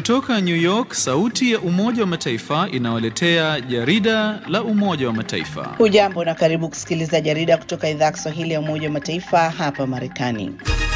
Kutoka New York, sauti ya Umoja wa Mataifa inawaletea jarida la Umoja wa Mataifa. Hujambo na karibu kusikiliza jarida kutoka idhaa ya Kiswahili ya Umoja wa Mataifa hapa Marekani.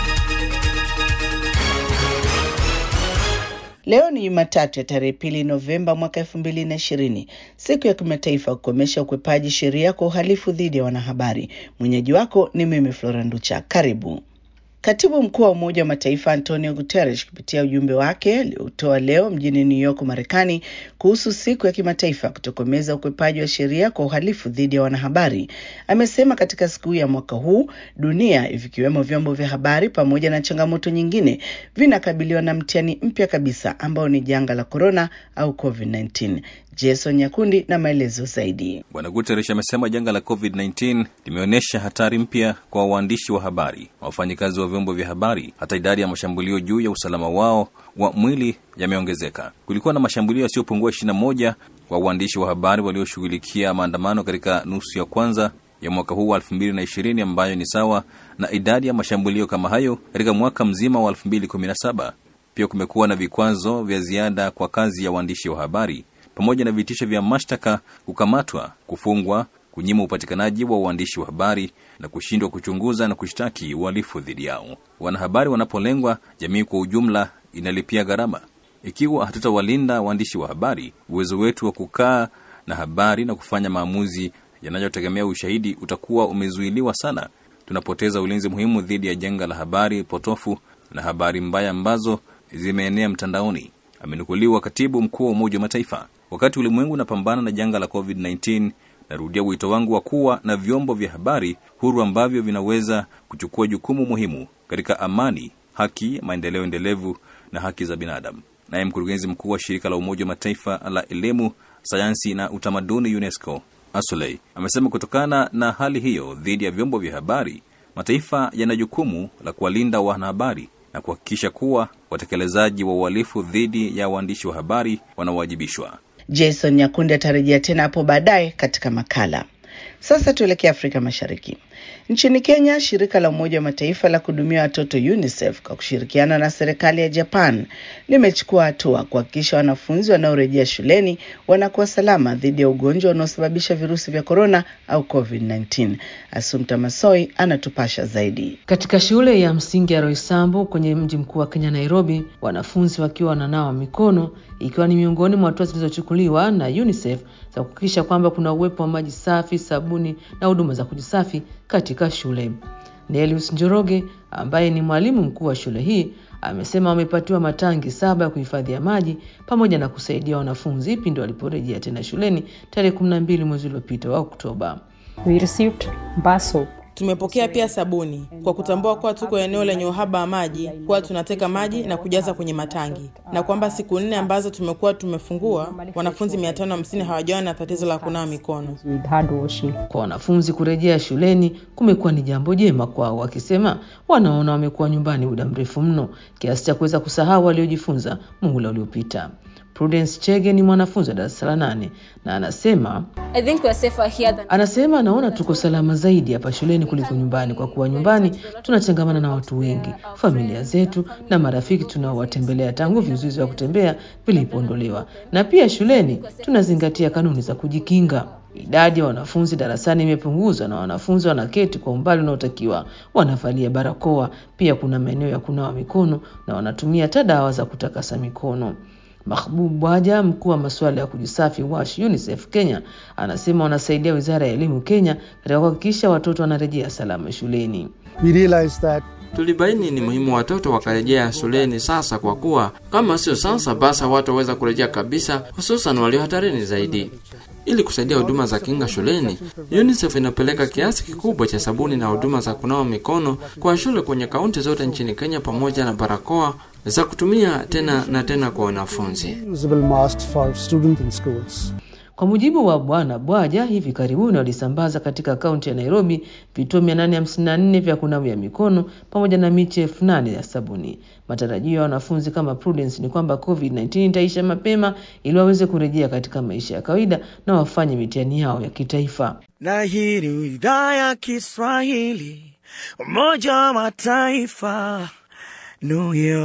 Leo ni Jumatatu ya tarehe pili Novemba mwaka elfu mbili na ishirini, siku ya kimataifa kukomesha ukwepaji sheria kwa uhalifu dhidi ya wanahabari. Mwenyeji wako ni mimi Flora Nducha. Karibu. Katibu mkuu wa Umoja wa Mataifa Antonio Guterres kupitia ujumbe wake aliotoa leo mjini New York, Marekani, kuhusu siku ya kimataifa kutokomeza ukwepaji wa sheria kwa uhalifu dhidi ya wanahabari, amesema katika siku ya mwaka huu dunia, vikiwemo vyombo vya habari pamoja na changamoto nyingine, vinakabiliwa na mtihani mpya kabisa ambao ni janga la korona au COVID-19. Jason Nyakundi na maelezo zaidi. Bwana Guterres amesema janga la COVID-19 limeonyesha hatari mpya kwa waandishi wa habari, wafanyikazi wa vyombo vya habari. Hata idadi ya mashambulio juu ya usalama wao wa mwili yameongezeka. Kulikuwa na mashambulio yasiyopungua ishirini na moja kwa waandishi wa habari walioshughulikia maandamano katika nusu ya kwanza ya mwaka huu wa elfu mbili na ishirini ambayo ni sawa na idadi ya mashambulio kama hayo katika mwaka mzima wa elfu mbili kumi na saba. Pia kumekuwa na vikwazo vya ziada kwa kazi ya waandishi wa habari pamoja na vitisho vya mashtaka, kukamatwa, kufungwa, kunyima upatikanaji wa uandishi wa habari na kushindwa kuchunguza na kushtaki uhalifu dhidi yao. Wanahabari wanapolengwa, jamii kwa ujumla inalipia gharama. Ikiwa hatutawalinda waandishi wa habari, uwezo wetu wa kukaa na habari na kufanya maamuzi yanayotegemea ushahidi utakuwa umezuiliwa sana. Tunapoteza ulinzi muhimu dhidi ya janga la habari potofu na habari mbaya ambazo zimeenea mtandaoni, amenukuliwa katibu mkuu wa Umoja wa Mataifa. Wakati ulimwengu unapambana na janga la COVID-19, narudia wito wangu wa kuwa na vyombo vya habari huru ambavyo vinaweza kuchukua jukumu muhimu katika amani, haki, maendeleo endelevu na haki za binadamu. Naye mkurugenzi mkuu wa shirika la Umoja wa Mataifa la elimu, sayansi na utamaduni UNESCO, Asoley, amesema kutokana na hali hiyo dhidi ya vyombo vya habari, mataifa yana jukumu la kuwalinda wanahabari na kuhakikisha kuwa watekelezaji wa uhalifu dhidi ya waandishi wa habari wanawajibishwa. Jason Nyakundi atarejea tena hapo baadaye katika makala. Sasa tuelekee Afrika Mashariki. Nchini Kenya, shirika la Umoja wa Mataifa la kuhudumia watoto UNICEF kwa kushirikiana na serikali ya Japan limechukua hatua kuhakikisha wanafunzi wanaorejea shuleni wanakuwa salama dhidi ya ugonjwa unaosababisha virusi vya korona au COVID-19. Asumta Masoi anatupasha zaidi. Katika shule ya msingi ya Roysambu kwenye mji mkuu wa Kenya, Nairobi, wanafunzi wakiwa wananawa mikono, ikiwa ni miongoni mwa hatua zilizochukuliwa na UNICEF za kuhakikisha kwamba kuna uwepo wa maji safi, sabuni na huduma za kujisafi katika shule. Nelius Njoroge ambaye ni mwalimu mkuu wa shule hii amesema wamepatiwa matangi saba ya kuhifadhia maji pamoja na kusaidia wanafunzi pindi waliporejea tena shuleni tarehe 12 mwezi uliopita wa Oktoba. We received bar soap. Tumepokea pia sabuni kwa kutambua kuwa tuko eneo lenye uhaba wa maji, kuwa tunateka maji na kujaza kwenye matangi, na kwamba siku nne ambazo tumekuwa tumefungua, wanafunzi 550 hawajawa na tatizo la kunawa mikono. With hand washing. Kwa wanafunzi kurejea shuleni kumekuwa ni jambo jema kwao, wakisema wanaona wamekuwa nyumbani muda mrefu mno kiasi cha kuweza kusahau waliojifunza muhula uliopita. Prudence Chege ni mwanafunzi wa darasa la nane na anasema I think we're safer here than anasema anaona tuko salama zaidi hapa shuleni kuliko nyumbani, kwa kuwa nyumbani tunachangamana na watu wengi, familia zetu na marafiki tunaowatembelea tangu vizuizi vya kutembea vilipoondolewa, na pia shuleni tunazingatia kanuni za kujikinga. Idadi ya wanafunzi darasani imepunguzwa na wanafunzi wanaketi kwa umbali unaotakiwa, wanavalia barakoa. Pia kuna maeneo ya kunawa mikono na wanatumia hata dawa za kutakasa mikono. Mahbub Bwaja, mkuu wa masuala ya kujisafi WASH UNICEF Kenya, anasema wanasaidia wizara ya elimu Kenya katika kuhakikisha watoto wanarejea salama shuleni. We realized that Tulibaini ni muhimu watoto wakarejea shuleni sasa, kwa kuwa kama sio sasa, basi hawataweza kurejea kabisa, hususan walio hatarini zaidi. Ili kusaidia huduma za kinga shuleni, UNICEF inapeleka kiasi kikubwa cha sabuni na huduma za kunawa mikono kwa shule kwenye kaunti zote nchini Kenya, pamoja na barakoa za kutumia tena na tena kwa wanafunzi. usable masks for students in schools. Kwa mujibu wa Bwana Bwaja, hivi karibuni walisambaza katika kaunti ya Nairobi vituo 854 vya kunawia mikono pamoja na miche elfu nane ya sabuni. Matarajio ya wanafunzi kama Prudence ni kwamba COVID-19 itaisha mapema ili waweze kurejea katika maisha ya kawaida na wafanye mitihani yao ya kitaifa. Na hii ni idhaa ya Kiswahili, Umoja wa Mataifa, New York.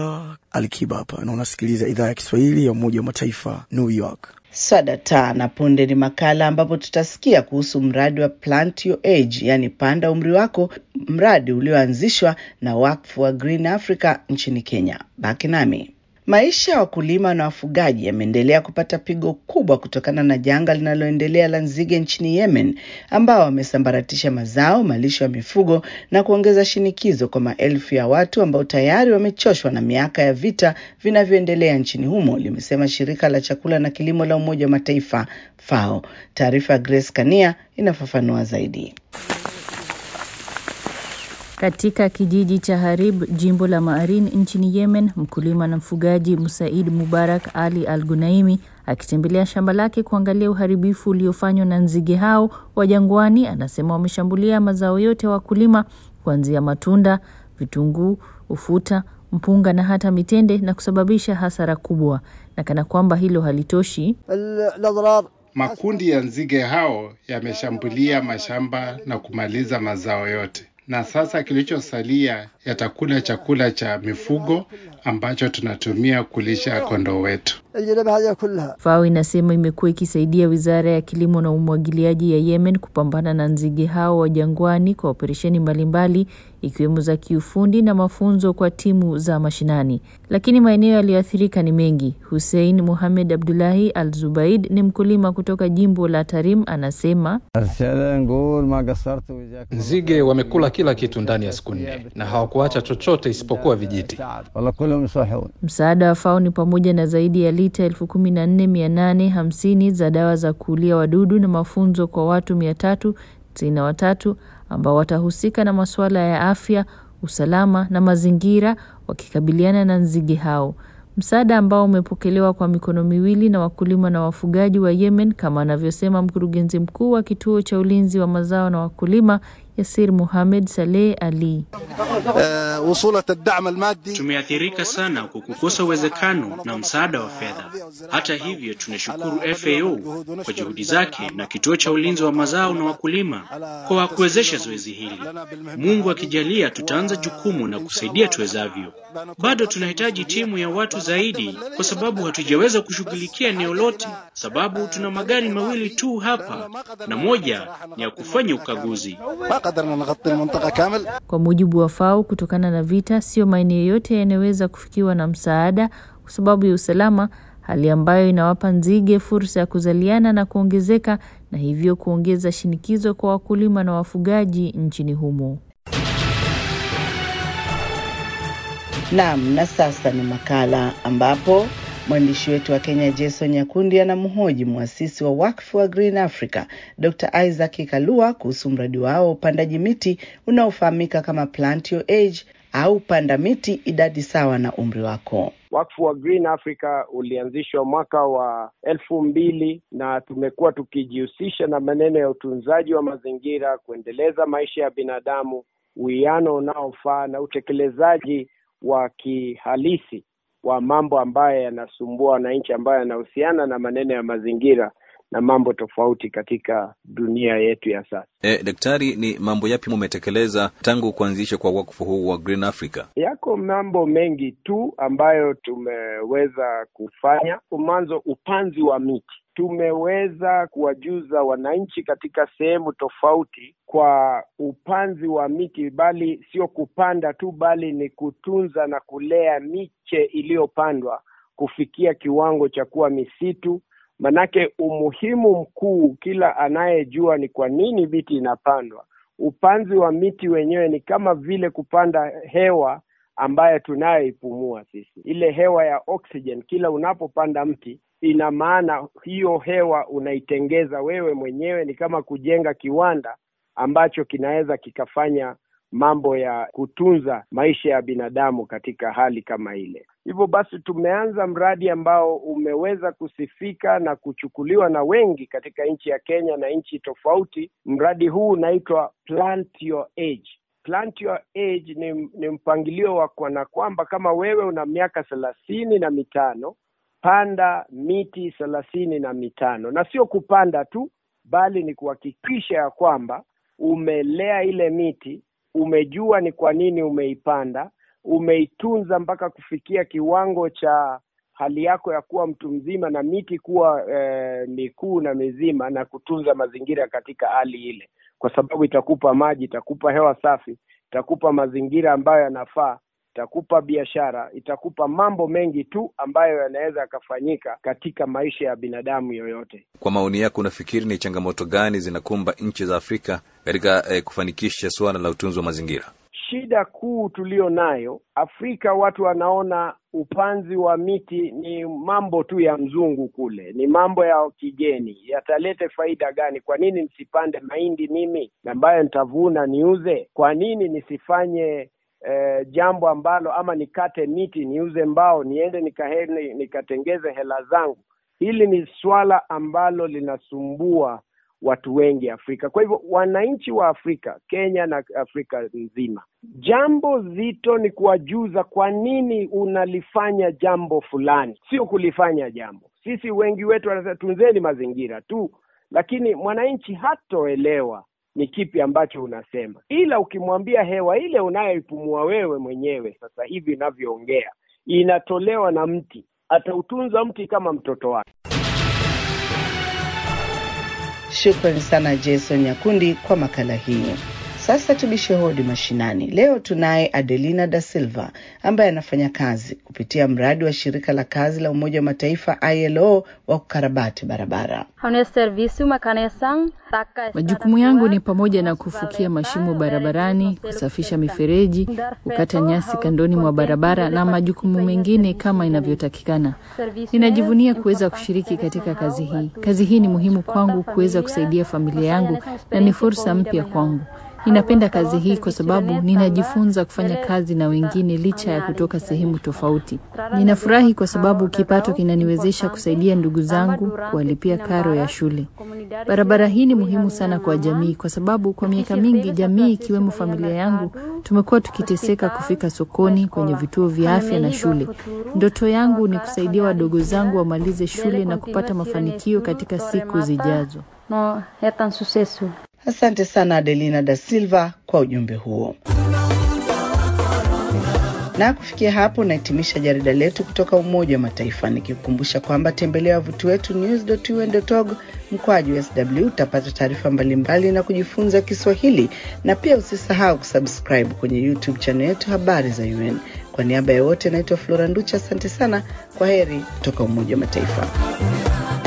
Alikiba hapa na unasikiliza idhaa ya Kiswahili ya Umoja wa Mataifa, New York. Swadata na punde ni makala ambapo tutasikia kuhusu mradi wa Plant Your Age, yani panda umri wako, mradi ulioanzishwa na wakfu wa Green Africa nchini Kenya. Baki nami. Maisha ya wakulima na wafugaji yameendelea kupata pigo kubwa kutokana na janga linaloendelea la nzige nchini Yemen, ambao wamesambaratisha mazao, malisho ya mifugo na kuongeza shinikizo kwa maelfu ya watu ambao tayari wamechoshwa na miaka ya vita vinavyoendelea nchini humo, limesema shirika la chakula na kilimo la Umoja wa Mataifa FAO. Taarifa ya Grace Kania inafafanua zaidi. Katika kijiji cha Harib, jimbo la Maarin nchini Yemen, mkulima na mfugaji Musaid Mubarak Ali Al Gunaimi akitembelea shamba lake kuangalia uharibifu uliofanywa na nzige hao wa jangwani, anasema wameshambulia mazao yote ya wa wakulima kuanzia matunda, vitunguu, ufuta, mpunga na hata mitende na kusababisha hasara kubwa, na kana kwamba hilo halitoshi Makundi ya nzige hao yameshambulia mashamba na kumaliza mazao yote, na sasa kilichosalia yatakula chakula cha mifugo ambacho tunatumia kulisha kondoo wetu. FAO inasema imekuwa ikisaidia wizara ya kilimo na umwagiliaji ya Yemen kupambana na nzige hao wa jangwani kwa operesheni mbalimbali ikiwemo za kiufundi na mafunzo kwa timu za mashinani, lakini maeneo yaliyoathirika ni mengi. Hussein Muhamed Abdullahi Al Zubaid ni mkulima kutoka jimbo la Tarim, anasema nzige wamekula kila kitu ndani ya siku nne na hawakuacha chochote isipokuwa vijiti. Msaada wa FAO ni pamoja na zaidi ya lita elfu kumi na nne mia nane hamsini za dawa za kuulia wadudu na mafunzo kwa watu mia tatu tisini na watatu ambao watahusika na masuala ya afya, usalama na mazingira wakikabiliana na nzige hao. Msaada ambao umepokelewa kwa mikono miwili na wakulima na wafugaji wa Yemen, kama anavyosema mkurugenzi mkuu wa kituo cha ulinzi wa mazao na wakulima Yasir Muhamed Saleh Ali. Tumeathirika sana kwa kukosa uwezekano na msaada wa fedha. Hata hivyo, tunashukuru FAO kwa juhudi zake na kituo cha ulinzi wa mazao na wakulima kwa kuwezesha zoezi hili. Mungu akijalia, tutaanza jukumu na kusaidia tuwezavyo. Bado tunahitaji timu ya watu zaidi, kwa sababu hatujaweza kushughulikia eneo lote, sababu tuna magari mawili tu hapa na moja ni ya kufanya ukaguzi. Kwa mujibu wa FAO, kutokana na vita, sio maeneo yote yanayoweza kufikiwa na msaada kwa sababu ya usalama, hali ambayo inawapa nzige fursa ya kuzaliana na kuongezeka na hivyo kuongeza shinikizo kwa wakulima na wafugaji nchini humo. Naam, na sasa ni makala ambapo mwandishi wetu wa Kenya Jason Nyakundi anamhoji mwasisi wa wakfu wa Green Africa Dr. Isaac Kalua kuhusu mradi wao wa upandaji miti unaofahamika kama Plant Your Age au panda miti idadi sawa na umri wako. Wakfu wa Green Africa ulianzishwa mwaka wa elfu mbili na tumekuwa tukijihusisha na maneno ya utunzaji wa mazingira, kuendeleza maisha ya binadamu, uwiano unaofaa na utekelezaji wa kihalisi wa mambo ambayo yanasumbua wananchi, ambayo yanahusiana na maneno ya mazingira na mambo tofauti katika dunia yetu ya sasa. E, daktari, ni mambo yapi mumetekeleza tangu kuanzisha kwa wakfu huu wa Green Africa? Yako mambo mengi tu ambayo tumeweza kufanya. Mwanzo, upanzi wa miti tumeweza kuwajuza wananchi katika sehemu tofauti kwa upanzi wa miti, bali sio kupanda tu, bali ni kutunza na kulea miche iliyopandwa kufikia kiwango cha kuwa misitu. Manake umuhimu mkuu, kila anayejua ni kwa nini miti inapandwa. Upanzi wa miti wenyewe ni kama vile kupanda hewa ambayo tunayoipumua sisi, ile hewa ya oxygen. Kila unapopanda mti ina maana hiyo hewa unaitengeza wewe mwenyewe, ni kama kujenga kiwanda ambacho kinaweza kikafanya mambo ya kutunza maisha ya binadamu katika hali kama ile. Hivyo basi, tumeanza mradi ambao umeweza kusifika na kuchukuliwa na wengi katika nchi ya Kenya na nchi tofauti. Mradi huu unaitwa Plant Your Age. Plant Your Age ni, ni mpangilio wa kwana kwamba kama wewe una miaka thelathini na mitano panda miti thelathini na mitano na sio kupanda tu, bali ni kuhakikisha ya kwamba umelea ile miti, umejua ni kwa nini umeipanda, umeitunza mpaka kufikia kiwango cha hali yako ya kuwa mtu mzima na miti kuwa eh, mikuu na mizima na kutunza mazingira katika hali ile, kwa sababu itakupa maji, itakupa hewa safi, itakupa mazingira ambayo yanafaa, itakupa biashara, itakupa mambo mengi tu ambayo yanaweza yakafanyika katika maisha ya binadamu yoyote. Kwa maoni yako, unafikiri ni changamoto gani zinakumba nchi za Afrika katika eh, kufanikisha suala la utunzi wa mazingira? Shida kuu tulio nayo Afrika, watu wanaona upanzi wa miti ni mambo tu ya mzungu kule, ni mambo ya kigeni, yatalete faida gani? Kwa nini nisipande mahindi mimi ambayo nitavuna niuze? Kwa nini nisifanye eh, jambo ambalo ama nikate miti niuze mbao niende nikahene, nikatengeze hela zangu? Hili ni swala ambalo linasumbua watu wengi Afrika. Kwa hivyo wananchi wa Afrika, Kenya na Afrika nzima, jambo zito ni kuwajuza kwa nini unalifanya jambo fulani, sio kulifanya jambo. Sisi wengi wetu wanasema tunzeni mazingira tu, lakini mwananchi hatoelewa ni kipi ambacho unasema, ila ukimwambia hewa ile unayoipumua wewe mwenyewe sasa hivi inavyoongea inatolewa na mti, atautunza mti kama mtoto wake. Shukrani sana Jason Nyakundi kwa makala hiyo. Sasa tubishe hodi mashinani. Leo tunaye Adelina da Silva ambaye anafanya kazi kupitia mradi wa shirika la kazi la Umoja wa Mataifa ILO wa kukarabati barabara. Majukumu yangu ni pamoja na kufukia mashimo barabarani, kusafisha mifereji, kukata nyasi kandoni mwa barabara na majukumu mengine kama inavyotakikana. Ninajivunia kuweza kushiriki katika kazi hii. Kazi hii ni muhimu kwangu kuweza kusaidia familia yangu na ni fursa mpya kwangu. Ninapenda kazi hii kwa sababu ninajifunza kufanya kazi na wengine licha ya kutoka sehemu tofauti. Ninafurahi kwa sababu kipato kinaniwezesha kusaidia ndugu zangu kuwalipia karo ya shule. Barabara hii ni muhimu sana kwa jamii kwa sababu kwa miaka mingi jamii ikiwemo familia yangu tumekuwa tukiteseka kufika sokoni, kwenye vituo vya afya na shule. Ndoto yangu ni kusaidia wadogo zangu wamalize shule na kupata mafanikio katika siku zijazo. No, Asante sana Adelina da Silva kwa ujumbe huo. Na kufikia hapo nahitimisha jarida letu kutoka Umoja wa Mataifa, nikikukumbusha kwamba tembelea wavuti wetu news.un.org mkwaju sw utapata taarifa mbalimbali na kujifunza Kiswahili, na pia usisahau kusubscribe kwenye YouTube channel yetu habari za UN. Kwa niaba ya wote, naitwa Flora Nducha, asante sana. Kwa heri kutoka Umoja wa Mataifa.